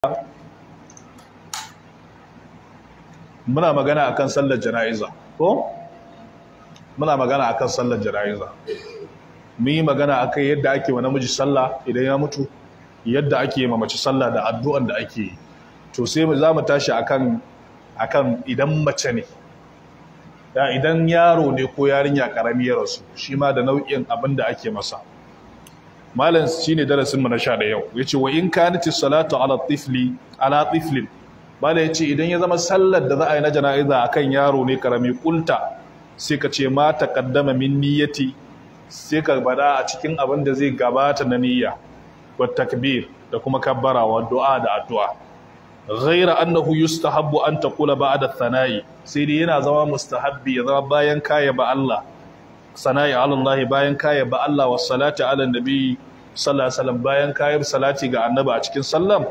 muna magana akan sallar jana'iza ko muna magana akan sallar jana'iza mun yi magana akan yadda ake wa namiji sallah idan ya mutu yadda ake ma mace sallah da addu'an da ake yi to sai za mu tashi akan akan idan mace ne ya idan yaro ne ko yarinya karami ya rasu shi ma da nau'in abin da ake masa malam shine darasin mu na sha da yau yace wa in kanati salatu ala tifli ala tiflin malam yace idan ya zama sallar da za a yi na jana'iza akan yaro ne karami kulta sai ka ce ma taqaddama min niyyati sai ka bada a cikin abin da zai gabata na niyya wa takbir da kuma kabbara wa du'a da addu'a ghaira annahu yustahabbu an taqula ba'da thana'i sai dai yana zama mustahabbi ya zama bayan kaya ba Allah sana'i ala Allah bayan kaya ba Allah wa salati ala nabi sallallahu alaihi wasallam bayan kaya salati ga annabi a cikin sallam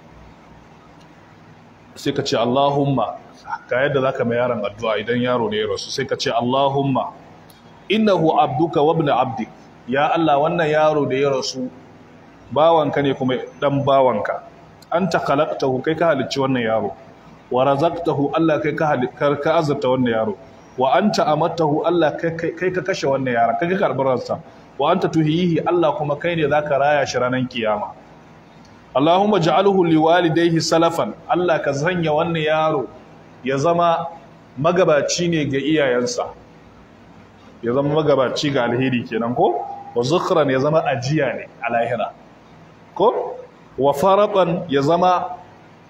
sai ka ce Allahumma ga yadda zaka mai yaron addu'a idan yaro ne ya rasu sai ka ce Allahumma innahu abduka wa ibn abdik ya Allah wannan yaro da ya rasu bawanka ne kuma dan bawanka anta khalaqtahu kai ka halicci wannan yaro wa razaqtahu Allah kai ka ka azurta wannan yaro wa anta amattahu Allah kai ka kashe wannan yaro kai ka karbi ransa wa anta tuhihi Allah kuma kai ne zaka raya shi ranan kiyama Allahumma ja'alhu liwalidayhi salafan Allah ka sanya wannan yaro ya zama magabaci ne ga iyayensa ya zama magabaci ga alheri kenan ko wa zukran ya zama ajiya ne a lahira ko wa faratan ya zama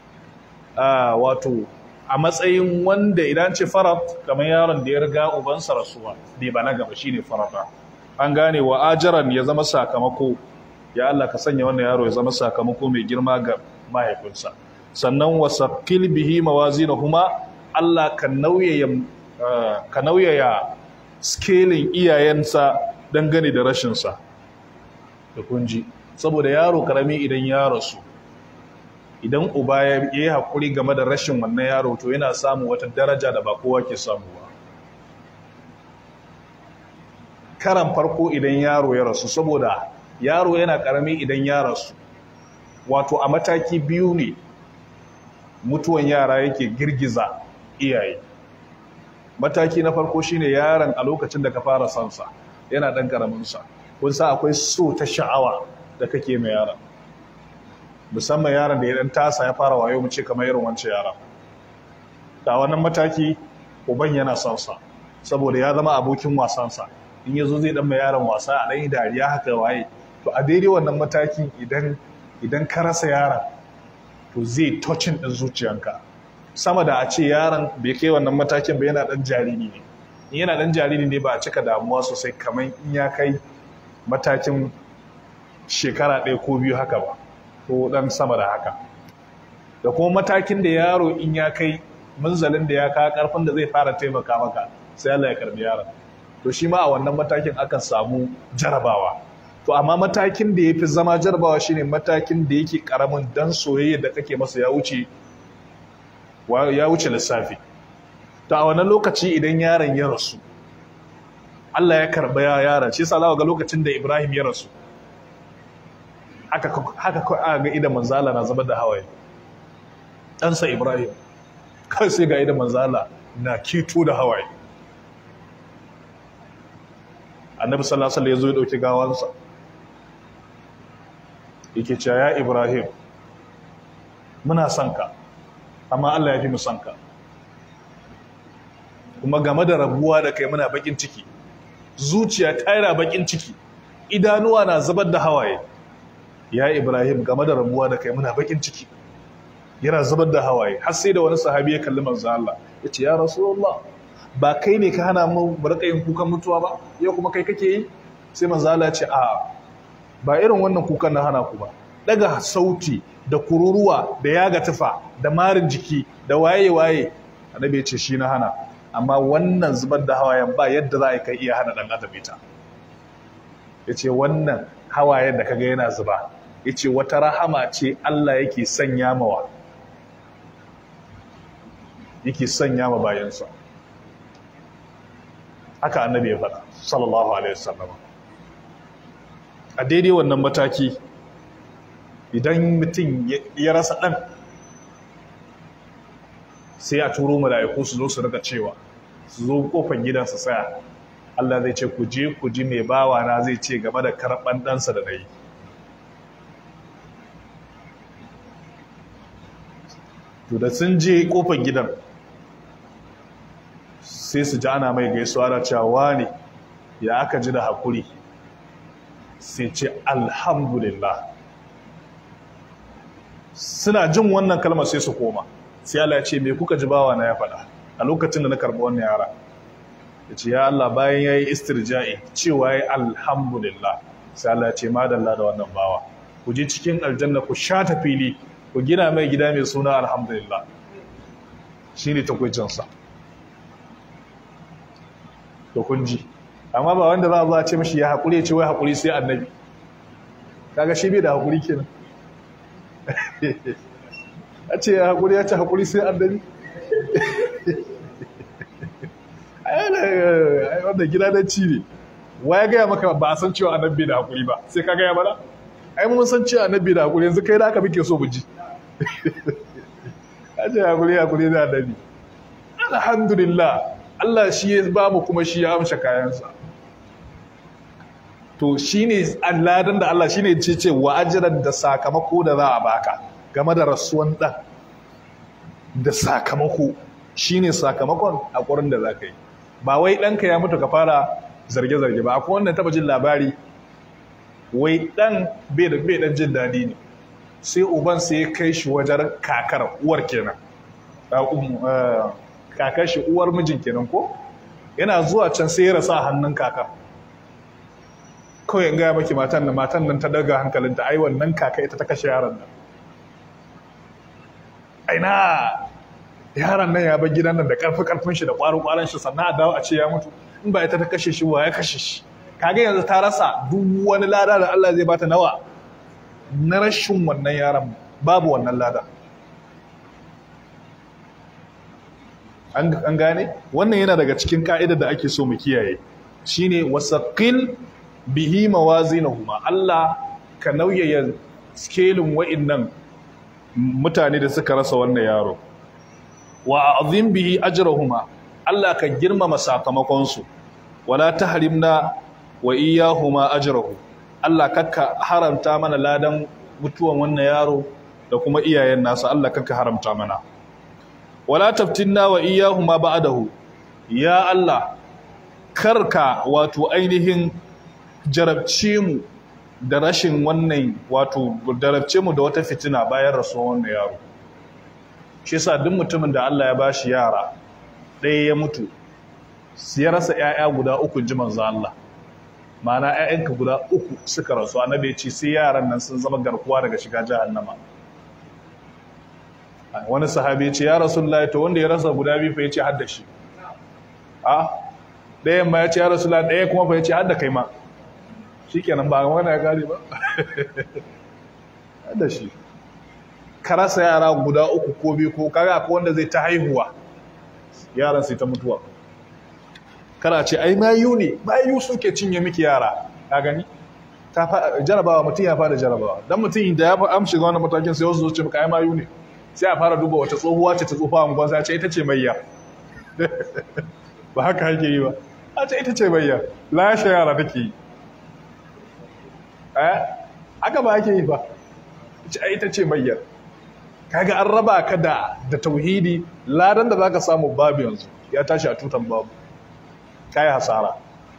wato a matsayin wanda idan ce farat kamar yaron da ya riga ubansa rasuwa bai balaga ba shine farata an gane wa ajaran ya zama sakamako ya Allah ka sanya wannan yaro ya zama sakamako mai girma ga mahaifinsa sannan wa saqil bihi mawazinahuma Allah ka nauyaya ka nauyaya scaling iyayensa dangane da rashinsa da kunji saboda yaro karami idan ya rasu idan uba ya yi haƙuri game da rashin wannan yaro to yana samu wata daraja da ba kowa ke samu ba karan farko idan yaro ya rasu saboda yaro yana karami idan ya rasu wato a mataki biyu ne mutuwan yara yake girgiza iyaye mataki na farko shine yaron a lokacin da ka fara sansa yana ɗan ƙaraminsa kun sa akwai so ta sha'awa da kake mai yaron musamman yaron da ya ɗan tasa ya fara wayo mu ce kamar irin wancan yaron da wannan mataki uban yana son sa saboda ya zama abokin wasansa in yazo zai dan mai yaron wasa a ɗan dariya haka waye to a daidai wannan mataki idan idan ka rasa yaron to zai touching din zuciyanka sama da a ce yaron bai kai wannan matakin ba yana dan jariri ne in yana dan jariri ne ba a cika damuwa sosai kamar in ya kai matakin shekara ɗaya ko biyu haka ba ko dan sama da haka da kuma matakin da yaro in ya kai munzalin da ya kawo karfin da zai fara taimaka maka sai Allah ya karbi yaron to shi ma a wannan matakin akan samu jarabawa to amma matakin da ya fi zama jarabawa shine matakin da yake karamin dan soyayya da kake masa ya wuce ya wuce lissafi to a wannan lokaci idan yaron ya rasu Allah ya karba yaron shi yasa ga lokacin da Ibrahim ya rasu haka haka ga idan manzala na zama da hawaye ɗansa Ibrahim kai sai ga idan manzala na kito da hawaye annabi sallallahu alaihi wasallam ya zo ya dauki gawansa yake cewa ya Ibrahim muna son ka amma Allah ya fi mu son ka kuma game da rabuwa da kai muna bakin ciki zuciya ta yana bakin ciki idanuwa na zubar da hawaye ya Ibrahim game da rabuwa da kai muna bakin ciki yana zubar da hawaye har sai da wani sahabi ya kalli manzo Allah ya ce ya rasulullah ba kai ne ka hana mu barka yin kukan mutuwa ba yau kuma kai kake yi sai manzo Allah ya ce a ba irin wannan kukan na hana ku ba daga sauti da kururuwa da yaga tufa da marin jiki da waye waye annabi ya ce shi na hana amma wannan zubar da hawayen ba yadda za a kai iya hana dan adam ita yace wannan hawayen da kaga yana zuba yace wata rahama ce Allah yake sanya mawa yake sanya ma bayansa haka annabi ya faɗa sallallahu alaihi wasallam a daidai wannan mataki idan mutum ya rasa ɗan sai a turo mala'iku su zo su rika cewa su zo kofar gidansa tsaya Allah zai ce ku je ku ji mai bawa na zai ce game da karɓan ɗansa da na yi to da sun je kofar gidan sai su ji ana mai gaisuwa da cewa ne ya aka ji da haƙuri sai ce alhamdulillah suna jin wannan kalmar sai su koma sai Allah ya ce me kuka ji bawa na ya faɗa a lokacin da na karɓi wannan yara ya ce ya Allah bayan ya yi istirja'i cewa ya alhamdulillah sai Allah ya ce madalla da wannan bawa ku je cikin aljanna ku shata fili ku gina mai gida mai suna alhamdulillah shi ne takwicinsa to kun ji amma ba wanda za a za a ce mashi ya haƙuri ya ce wai haƙuri sai annabi kaga shi bai da haƙuri kenan a ce ya haƙuri ya ce haƙuri sai annabi ai wanda gida na ci ne wa ya gaya maka ba a san cewa annabi da haƙuri ba sai ka gaya mana ai mun san cewa annabi da haƙuri yanzu kai da aka muke so mu ji a ce haƙuri haƙuri da annabi alhamdulillah Allah shi ya ba mu kuma shi ya amsha kayansa to shine alladan da Allah shine ce ce wa ajran da sakamako da za a baka game da rasuwan dan da sakamako shine sakamakon hakurin da zaka yi ba wai ɗanka ya mutu ka fara zarge-zarge ba akwai wannan taba jin labari wai ɗan bai da bai dan jin daɗi ne sai uban sai ya kai shi wajen kakar uwar kenan kakar shi uwar mijin kenan ko yana zuwa can sai ya rasa hannun kakar kawai in gaya maki matan nan matan nan ta daga hankalinta ai wannan kaka ita ta kashe yaron nan aina yaron nan ya bar gidan nan da karfi karfin shi da kwarin kwarin shi sannan a dawo a ce ya mutu in ba ita ta kashe shi wa ya kashe shi kaga yanzu ta rasa duk wani lada da Allah zai bata nawa na rashin wannan yaron babu wannan lada an gane wannan yana daga cikin ka'idar da ake so mu kiyaye shine wasaqil bihi mawazinahuma Allah ka nauyaya skelin wa'innan mutane da suka rasa wannan yaro wa azim bihi ajrahuma Allah ka girmama sakamakon su wala tahrimna wa iyyahuma ajrahu Allah kakka haramta mana ladan mutuwan wannan yaro da kuma iyayen nasa Allah kakka haramta mana wala taftinna wa iyyahuma ba'dahu ya Allah karka wato ainihin jarabce mu da rashin wannan wato jarabce mu da wata fitina bayan rasuwar wannan yaro shi yasa duk mutumin da Allah ya bashi yara ɗaya ya mutu ya rasa ƴaƴa guda uku ji manzo Allah ma'ana ƴaƴanka guda uku suka rasu annabi ya ce sai yaran nan sun zama garkuwa daga shiga jahannama wani sahabi ya ce ya rasulullahi to wanda ya rasa guda biyu fa ya ce hadda shi a ɗayan ma ya ce ya rasulullahi ɗaya kuma fa ya ce hadda kai ma shi kenan ba wani ya gari ba da shi karasa yara guda uku ko biyu ko kaga ko wanda zai ta haihuwa yaran sai ta mutuwa kana ce ai mayu ne mayu suke cinye miki yara ka gani ta jarabawa mutum ya fara jarabawa dan mutum da ya amshi ga wannan matakin sai wasu zo ce maka ai mayu ne sai a fara duba wata tsohuwa ce ta tsofa a gwansa ce ita ce mayya ba haka yake yi ba a ce ita ce mayya lashe yara take yi haka ba ake yi ba ita ce mayyar kaga an raba ka da da tauhidi ladan da zaka samu babu yanzu ya tashi a tutan babu kai hasara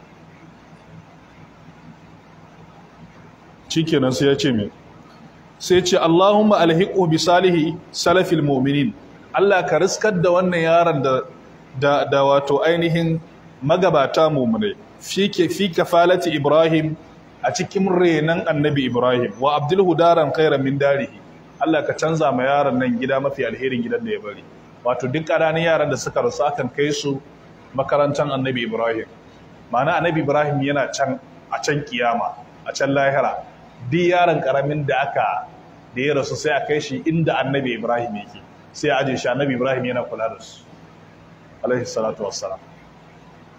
shikenan sai ya ce me sai ce Allahumma alhiqu bi salihi salafil mu'minin Allah ka riskar da wannan yaron da da, da wato ainihin magabata mu'minai fi fi kafalati Ibrahim a cikin renan annabi Ibrahim wa abdul hudaran khairan min darihi Allah ka canza ma yaron nan gida mafi alherin gidan da ya bari wato duk ƙananan yaran da suka rasu akan kai su makarantar annabi Ibrahim ma'ana annabi Ibrahim yana can a can kiyama a can lahira duk yaron karamin da aka da ya rasu sai a kai shi inda annabi Ibrahim yake sai a aje shi annabi Ibrahim yana kula da su alaihi salatu wassalam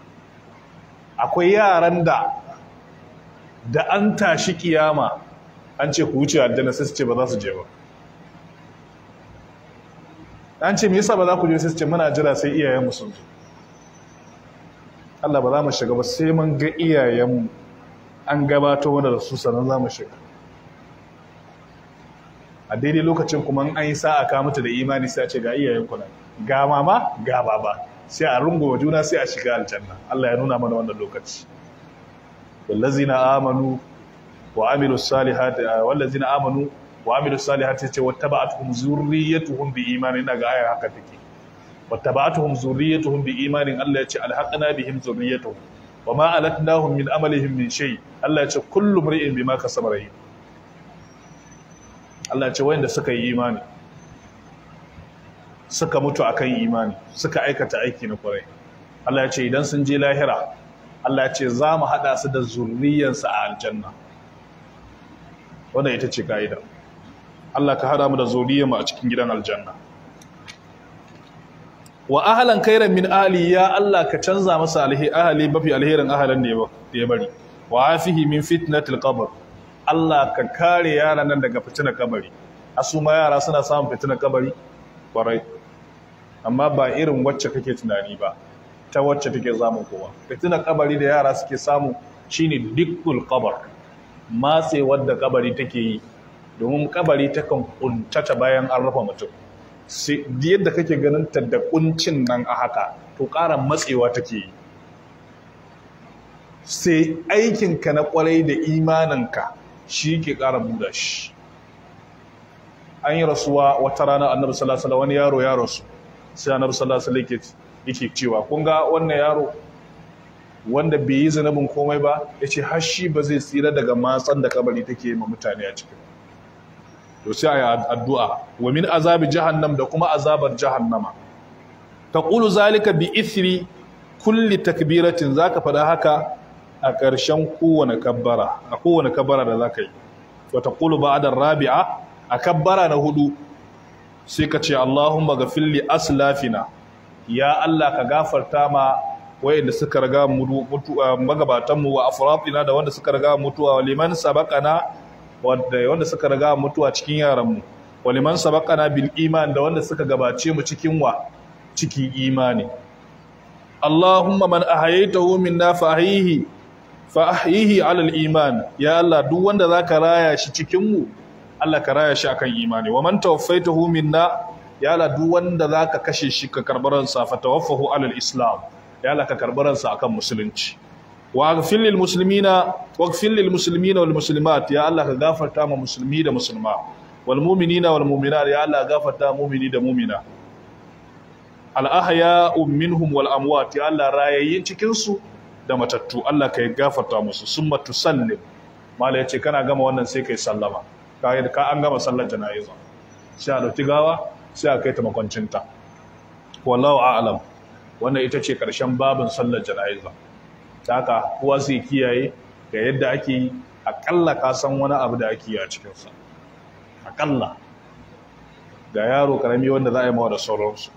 akwai yaran da da an tashi kiyama an ce ku wuce aljanna sai su ce ba za su je ba an ce me yasa ba za ku je sai su ce muna jira sai iyayenmu sun zo Allah ba za mu shiga ba sai mun ga iyayenmu an gabato wanda da su sannan za mu shiga a daidai lokacin kuma an yi sa'a ka mutu da imani sai a ce ga iyayen ku nan ga mama ga baba sai a rungo wa juna sai a shiga aljanna Allah ya nuna mana wannan lokaci wallazina amanu wa amilu salihati wallazina amanu wa amilu salihati ce wattaba'atuhum zurriyyatuhum bi imanin daga ayar haka take wattaba'atuhum zurriyyatuhum bi imanin Allah ya ce alhaqna bihim zurriyyatuhum wa ma alatnahum min amalihim min shay Allah ya ce kullu mri'in bima kasaba rahin Allah ya ce wayanda suka yi imani suka mutu akan imani suka aikata aiki na kwarai Allah ya ce idan sun je lahira Allah ya ce za mu haɗa su da zurriyansu a aljanna wannan ita ce ka'ida Allah ka haɗa mu da zurriyanmu a cikin gidan aljanna wa ahlan khairan min ahli ya Allah ka canza masa alhi ahli mafi alherin ahlan ne ya bari wa afihi min fitnatil qabr Allah ka kare yaran nan daga fitinar kabari asu ma yara suna samun fitinar kabari kwarai amma ba irin wacce kake tunani ba ta wacce take zamun kowa fitinar kabari da yara suke samu shine dikkul kabar matse wadda kabari take yi domin kabari takan kuntata bayan an rufe mutum sai yadda kake ganin ta da kuncin nan a haka to ƙara matsewa take yi sai aikinka na kwarai da imaninka shi ke ƙara buɗa shi an yi rasuwa wata rana annabi sallallahu alaihi wani yaro ya rasu sai annabi sallallahu alaihi yake cewa kun ga wannan yaro wanda bai yi zanabin komai ba yace har shi ba zai tsira daga matsan da kabari take ma mutane a cikin to sai ayi addu'a wa min azabi jahannam da kuma azabar jahannama taqulu zalika bi ithri kulli takbiratin zaka fada haka a ƙarshen kowane kabbara a kowane kabbara da zaka yi wa taqulu ba'da rabi'a a kabbara na hudu sai ka ce Allahumma ghafir li aslafina ya Allah ka gafarta ma wayanda suka riga mutuwa magabatan mu wa afratina da wanda suka riga mutuwa wa liman sabaqana wanda wanda suka riga mutuwa cikin yaran mu wa liman sabaqana bil iman da wanda suka gabace mu cikin wa cikin imani Allahumma man ahayaytahu minna fa ahyihi fa ahyihi ala al iman ya Allah duk wanda zaka raya shi cikin mu Allah ka raya shi akan imani wa man tawaffaitahu minna ya Allah duk wanda zaka kashe shi ka karbaran sa fa tawaffahu alal islam ya Allah ka karbaran sa akan musulunci wa aghfir lil muslimina waghfir lil muslimina wal muslimat ya Allah ka gafarta ma musulmi da musulma wal mu'minina wal mu'minat ya Allah gafarta mu'mini da mu'mina al ahya'u minhum wal amwat ya Allah rayayyin cikin su da matattu Allah ka gafarta musu summa tusallim mala yace kana gama wannan sai kai sallama kayan ka an gama sallar jana'iza sai a dauki gawa sai a kai ta makwancinta wallahu a'lam wannan ita ce karshen babin sallar jana'iza ta haka kowa sai kiyaye ga yadda ake yi akalla ka san wani abu da ake yi a cikinsa akalla ga yaro karami wanda za a yi mawa da sauransu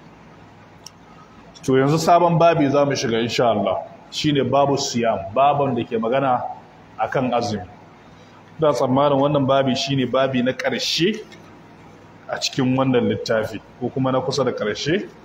to yanzu sabon babi za mu shiga insha Allah shine babu siyam babon da ke magana akan azumi da tsammanin wannan babi shine babi na ƙarshe a cikin wannan littafi ko kuma na kusa da ƙarshe